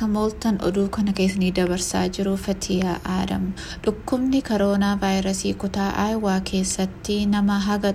akka mooltan oduu kana keessanii dabarsaa jiru fatiyaa aadam dhukkubni koroonaa vaayirasii kutaa aayawaa keessatti nama haga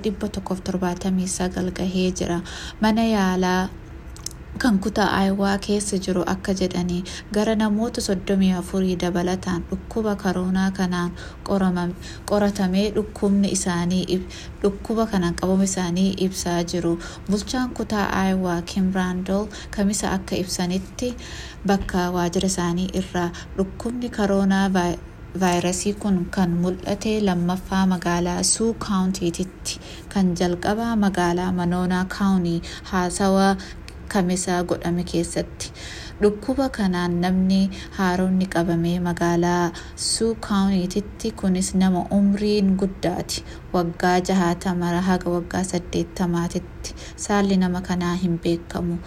179 gahee jira mana yaalaa kan kutaa aayawaa keessa jiru akka jedhanii gara namoota 34 dabalataan dhukkuba koroonaa kanaan qoratamee dhukkubni isaanii dhukkuba kanaan qabamu isaanii ibsaa jiru bulchaan kutaa aayawaa kim raandol kamisa akka ibsanitti bakka waajjira isaanii irraa dhukkubni koroonaa vaayirasii kun kan mul'ate lammaffaa magaalaa suu kaawuntiititti kan jalqabaa magaalaa manoonaa kaawunii haasawaa kamisaa godhame keessatti dhukkuba kanaan namni haaronni qabame magaalaa suu kaawuntiitti kunis nama umriin guddaati waggaa jahaatamaa haga waggaa saddeettamaatitti saalli nama kanaa hin beekamu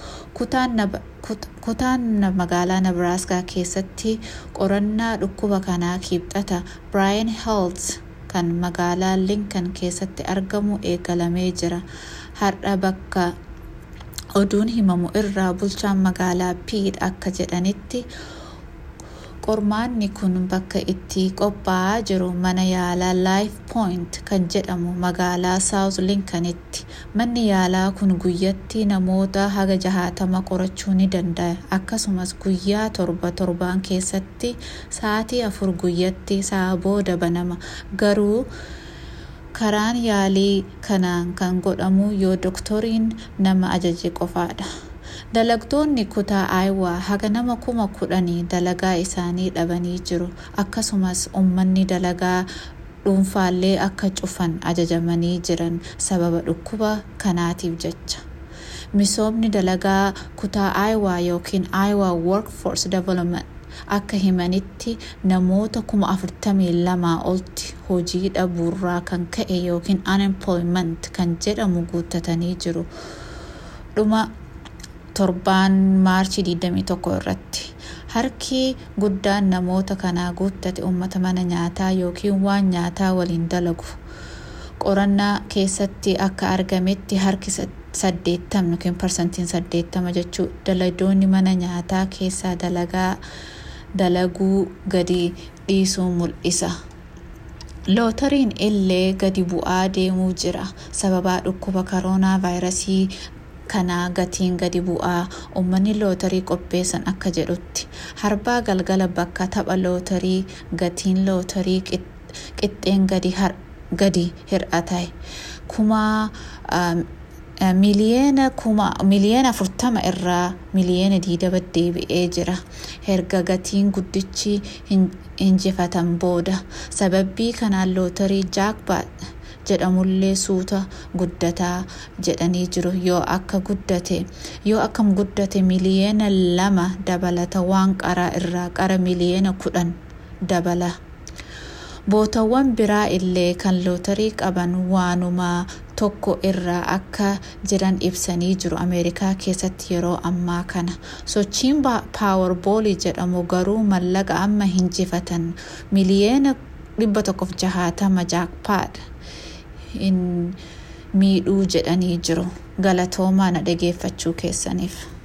kutaan magaalaa nabraaskaa keessatti qorannaa dhukkuba kanaa kibxata biraayan heelz kan magaalaa linkan keessatti argamu eegalamee jira har'a bakka oduun himamu irraa bulchaan magaalaa piid akka jedhanitti qormaanni kun bakka itti qophaa'aa jiru mana yaalaa laayif pooyint kan jedhamu magaalaa saawuz linkanitti manni yaalaa kun guyyatti namoota haga jahaatama qorachuu ni danda'a akkasumas guyyaa torba torbaan keessatti sa'aatii afur guyyatti sa'a booda banama garuu karaan yaalii kanaan kan godhamu yoo doktoriin nama ajaje qofaadha dalagtoonni kutaa aayawaa haga nama kuma kudhanii dalagaa isaanii dhabanii jiru akkasumas ummanni dalagaa dhuunfaallee akka cufan ajajamanii jiran sababa dhukkuba kanaatiif jecha misoomni dalagaa kutaa aayawaa yookiin aayawaa workforce development akka himanitti namoota kuma afurtamii lamaa olti hojii dhabuurraa kan ka'e yookiin unemployment kan jedhamu guuttatanii jiru dhuma torbaan maarchii 21 irratti harki guddaan namoota kanaa guuttate uummata mana nyaataa yookiin waan nyaataa waliin dalagu qorannaa keessatti akka argametti harki saddeettama yookiin parsantiin saddeettama jechuu daladoonni mana nyaataa keessaa dalagaa dalaguu gadi dhiisuu mul'isa. lootariin illee gadi bu'aa deemuu jira sababaa dhukkuba koroonaa vaayirasii kanaa gatiin gadi bu'aa uummanni lootarii qopheessan akka jedhutti harbaa galgala bakka tapha lootarii gatiin lootarii qixxeen gadi hir'ate kuma miliyeena kuma miliyeena afurtama irraa miliyeena digdama deebi'ee jira erga gatiin guddichi injifatan booda sababii kanaan lootarii jaakpaat jedhamullee suuta guddataa jedhanii jiru yoo akka guddate yoo akkam guddate miliyeena lama dabalata waan qaraa irraa qara miliyeena kudhan dabala bootawwan biraa illee kan lootarii qaban waanuma tokko irraa akka jiran ibsanii jiru ameerikaa keessatti yeroo ammaa kana sochiin paawarboolii jedhamu garuu mallaqa amma hinjifatan miliyeena dhibba tokkoof jahaatama jaakpaad hin miidhuu jedhanii jiru galatoomaa na dhageeffachuu keessaniif.